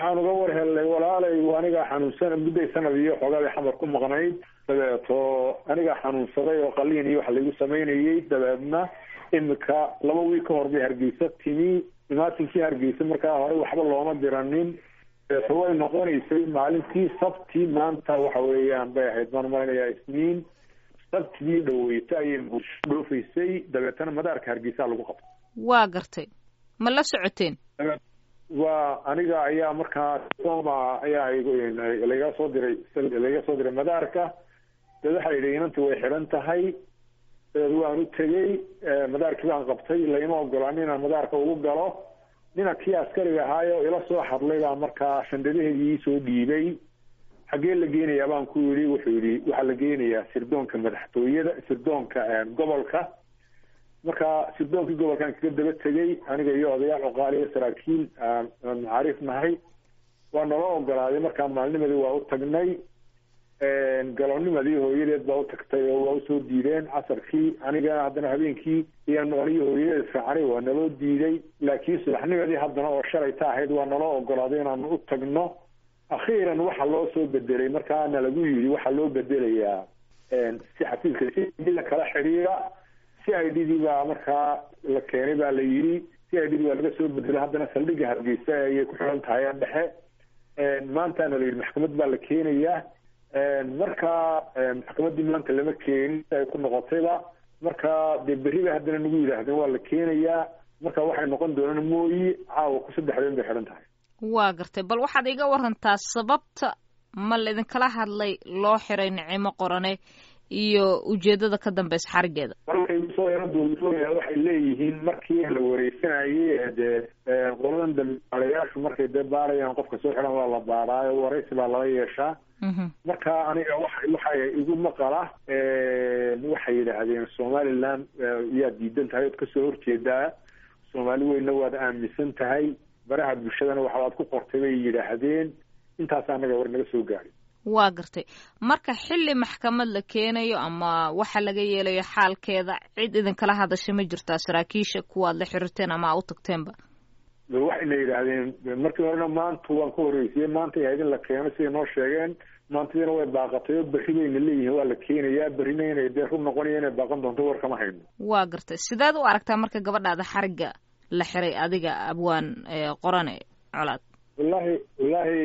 waxaan uga war helnay walaalay anigaa xanuunsan mudday sanad iyo xoogaabay xamar ku maqnayd dabeeto anigaa xanuunsaday oo qaliin iyo wax laigu samaynayay dabeedna imika laba wiil ka hor bay hargeysa timi imaatinkii hargeysa markaa hore waxba looma diranin dabeeto way noqonaysay maalintii sabti maanta waxa weeyaan bay ahayd maan malinayaa isniin sabtidii dhaweyta ayay bulsho dhoofaysay dabeetana madaarka hargeysaa lagu qabtay waa gartay ma la socoteen waa aniga ayaa markaa soma ayaa laiga soo diray laiga soo diray madaarka dabeed waxaa yidhi inanti way xidhan tahay dabeed waan u tegey madaarkii baan qabtay laima ogolaan inaan madaarka ugu galo nina kii askariga ahaayo ila soo hadlay baa markaa shandadaheedii iisoo dhiibay xaggee la geenayaa baan ku yidhi wuxuu yidhi waxaa la geenayaa sirdoonka madaxtooyada sirdoonka gobolka marka sirdoonkii gobolkan kaga daba tegey aniga iyo odayaal cuqaali iyo saraakiil aan macaariif nahay waa nala ogolaaday markaa maalnimadii waa u tagnay galonimadii hooyadeed baa u tagtay oo waa usoo diideen casarkii aniga haddana habeenkii iyaanu aniyo hooyadeed raacnay waa naloo diiday laakiin subaxnimadii haddana oo shalayta ahayd waa naloo ogolaaday inaanu u tagno akhiiran waxa loo soo bedelay markaana lagu yidhi waxaa loo bedelayaa si xafiiska si la kala xidhiira c i d dii baa markaa la keenay baa la yidhi c i d dii baa laga soo bedelay haddana saldhigga hargeysa ayay ku xiran tahay aan dhexe maantaana la yidhi maxkamad baa la keenayaa marka maxkamaddii maanta lama keenin ay ku noqotayba marka dee berri bay haddana nagu yidhaahdeen waa la keenayaa marka waxay noqon doonaan mooyi caawa ku saddexdeen bay xiran tahay waa gartay bal waxaad iga warantaa sababta ma laidinkala hadlay loo xiray nicimo qorane iyo ujeedada ka dambeysa xarigeeda waxay leeyihiin markii la wareysanayay dee qoladan dambaalayaashu markay dee baarayaan qofka soo xiran waa la baaraayo waraysi baa laga yeeshaa marka aniga wa waxa igu maqala waxay yidhaahdeen somaliland yaa diidan tahay ood kasoo horjeedaa soomaali weyna waad aaminsan tahay baraha bulshadana waxaad ku qortay bay yidhaahdeen intaas anaga war naga soo gaadhay waa gartay marka xilli maxkamad la keenayo ama waxa laga yeelayo xaalkeeda cid idinkala hadasha ma jirtaa saraakiisha kuwaad la xiriirteen ama a u tagteenba waxayna yidhaahdeen markii horena maanta waan ka horreysiyey maanta ahayd in la keeno siday noo sheegeen maantadiina way baaqatay oo berri bayna leeyihiin waa la keenayaa berrina inay dee run noqonaya inay baaqan doonto war kama hayno waa gartay sideed u aragtaa marka gabadhaada xarigga la xiray adiga abwaan qorane colaad wallahi wallahi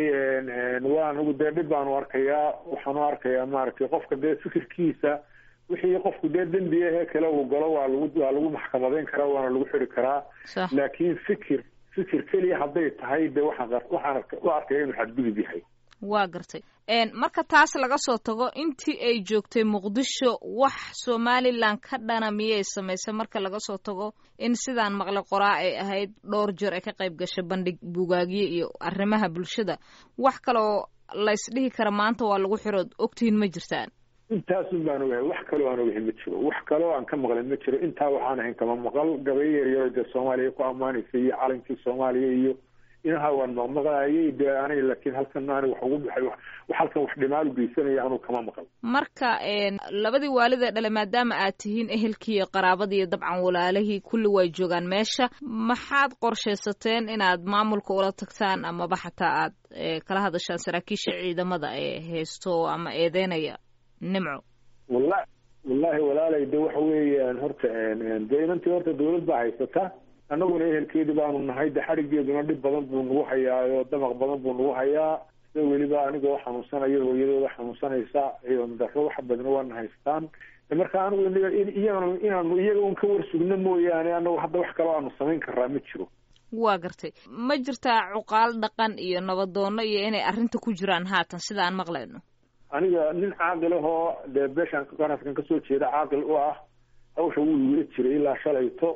waa anigu dee dhib baanu arkayaa waxaanu arkayaa maaragtay qofka dee fikirkiisa wixii qofku dee dembi ahee kale uu galo waa lagu waa lagu maxkamadeyn karaa waana lagu xiri karaa laakiin fikir fikir keliya hadday tahay dee waxaan waxaan u arkaya inuu xadgudub yahay waa gartay marka taas laga soo tago intii ay joogtay muqdisho wax somalilan ka dhana miyay samaysay marka laga soo tago in sidaan maqle qoraa ay ahayd dhowr jeer ay ka qayb gashay bandhig bugaagye iyo arrimaha bulshada wax kaloo la isdhihi kara maanta waa lagu xirood ogtihiin ma jirtaan intaasun baan ogahay wax kaloo aan ogahay ma jiro wax kaloo aan ka maqlin ma jiro intaa waxaan ahayn kama maqal gabayo yaryaro dee soomaaliya ku ammaanaysay iyo calankii soomaaliya iyo inaha waan maqmaqlaayay dee aniga laakiin halkan aniga wax ugu baxay wax halkan wax dhimaal geysanaya anuu kama maqal marka labadii waalidee dhale maadaama aad tihiin ehelkii iyo qaraabadii iyo dabcan walaalihii kulli way joogaan meesha maxaad qorshaysateen inaad maamulka ula tagtaan amaba xataa aad kala hadashaan saraakiisha ciidamada ee haysto ama eedeynaya nimco walla wallahi walaalay de waxa weeyaan horta dee inantii horta dawlad baa haysata annaguna ehelkeedii baanu nahay de xadhigeeduna dhib badan buu nagu hayaa oo damaq badan buu nagu hayaa sida weliba anigoo xanuunsanayo hooyadooda xanuunsanaysa daro wax badna waana haystaan marka anigu iyagana inaanu iyaga un ka warsugno mooyaane anagu hadda wax kaloo aanu samayn karaa ma jiro waa gartay ma jirtaa cuqaal dhaqan iyo nabadoono iyo inay arrinta ku jiraan haatan sida aan maqlayno aniga nin caaqil ahoo dee beeshaan ganaskan kasoo jeeda caaqil u ah hawsha wuu igula jiray ilaa shalayto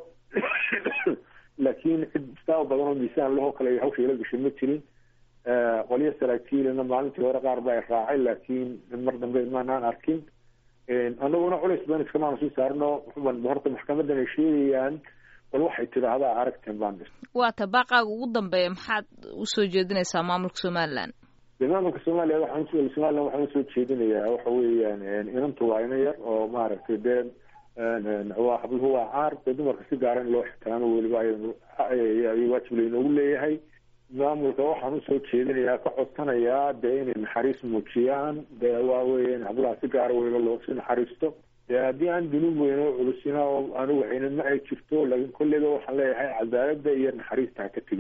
laakiin cid istaaba badan oo miisaan lahoo kale hawsha ila gashay ma jirin qolyo saraakiilina maalintii hore qaar ba ay raacay laakiin mar dambe maanaan arkin anaguna culays badan iskamaanu sii saarno horta maxkamadan ay sheegayaan bal waxay tidhaahdaa aragteen baan dhis waa ta baaqaaga ugu dambeeya maxaad usoo jeedinaysaa maamulka somaliland de maamulka soomaaliya waxaan somaliland waxaan usoo jeedinayaa waxa weeyaan inanta waa ina yar oo maaragtay dee waa habluhu waa caar dee dumarka si gaara in loo xitaano weliba ay waajib laynoogu leeyahay maamulka waxaan usoo jeedinayaa ka codsanayaa dee inay naxariis muujiyaan dee waa weeye in hablaha si gaara weyba loosi naxariisto dee haddii aan dunuub weyn oo culusina oo anigu waxayna ma ay jirto laakiin kolleyba waxaan leeyahay cadaaladda iyo naxariista ha ka tegin